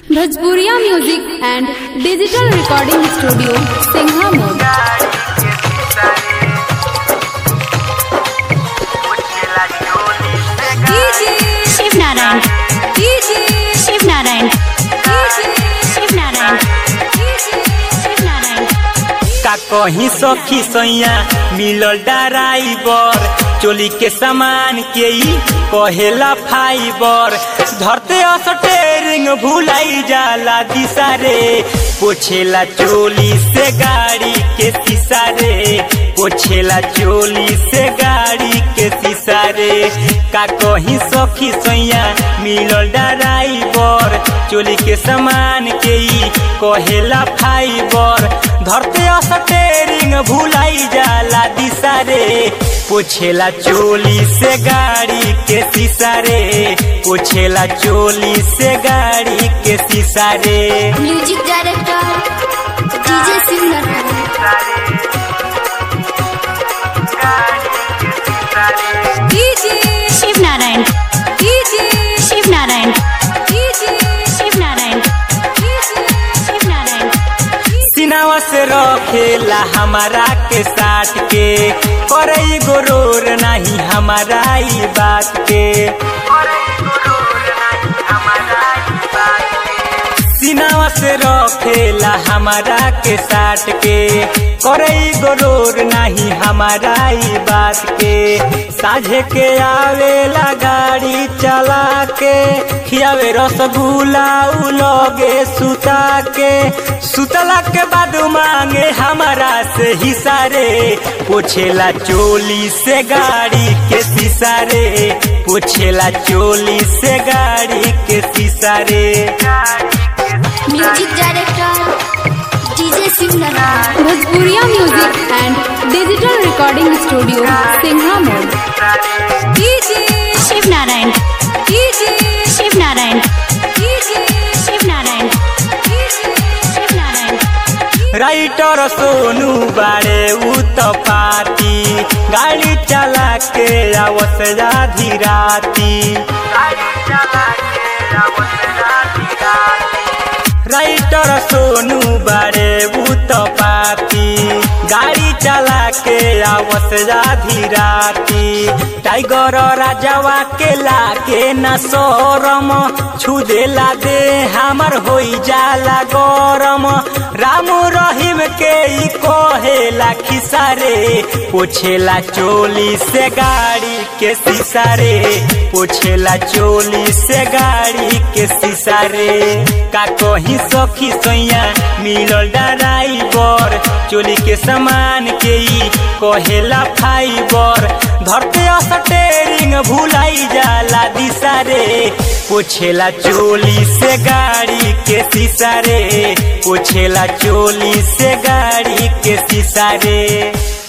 भोजपुरिया music and digital recording studio Singha Mod Shiv Narayan Shiv Narayan Shiv Narayan Shiv Narayan का कहीं सखी सैया मिलल ड्राइवर चोली के सामान के ई कहेला फाइबर धरते स्टेरिंग भुलाई जाला दिशा रे पोछेला चोली से गाड़ी के शीशा रे पोछेला चोली से गाड़ी के शीशा रे का कहीं सखी सैया मिलल ड्राइवर चोली के सामान के ई कहेला फाइबर धरते स्टेरिंग भुलाई जाला दिशा रे पोछेला चोली से गाड़ी के शीशा रे पोछेला चोली से गाड़ी के शीशा रे music director DJ Shiv Narayan Shiv Narayan Shiv Narayan Shiv Narayan Shiv Narayan सिनावा से रखेला हमारा के साथ के करे गोरोर नहीं हमारा ई बात के सिनावा से रखेला हमारा के साथ के करे गोरोर नहीं हमारा ई बात के साझे के आवेला गाड़ी चला के खियावे रसगुल्ला उलोगे सुता के सुतला के बाद मांगे हमारा से हिस्सा रे पोछेला चोली से गाड़ी के शीशा रे पोछेला चोली से गाड़ी के शीशा रे music director DJ Shiv Narayan Bhojpuriya music and digital recording studio Singha Mod Shiv Narayan Shiv Narayan Shiv Narayan Shiv Narayan writer Sonu बाड़े उ तो पाती गाड़ी चला के आवत आधी राती राइटर सोनू बाड़े उ तो पाती गाड़ी चला के आवत आधी राती टाइगर राजावा के लागे न सोरम छू देला दे हमर होई जाला गरम रामू रहीम के ई कहेला खिसा रे पोछेला चोली से गाड़ी के शीशा रे पोछेला चोली से गाड़ी के शीशा रे का कहीं सखी सैया मिलल ड्राइवर चोली के सामान के ई कहेला फाइबर धरते स्टेरिंग भुलाई जाला दिशा रे पोछेला चोली से गाड़ी के शीशा रे पोछेला चोली से गाड़ी के शीशा रे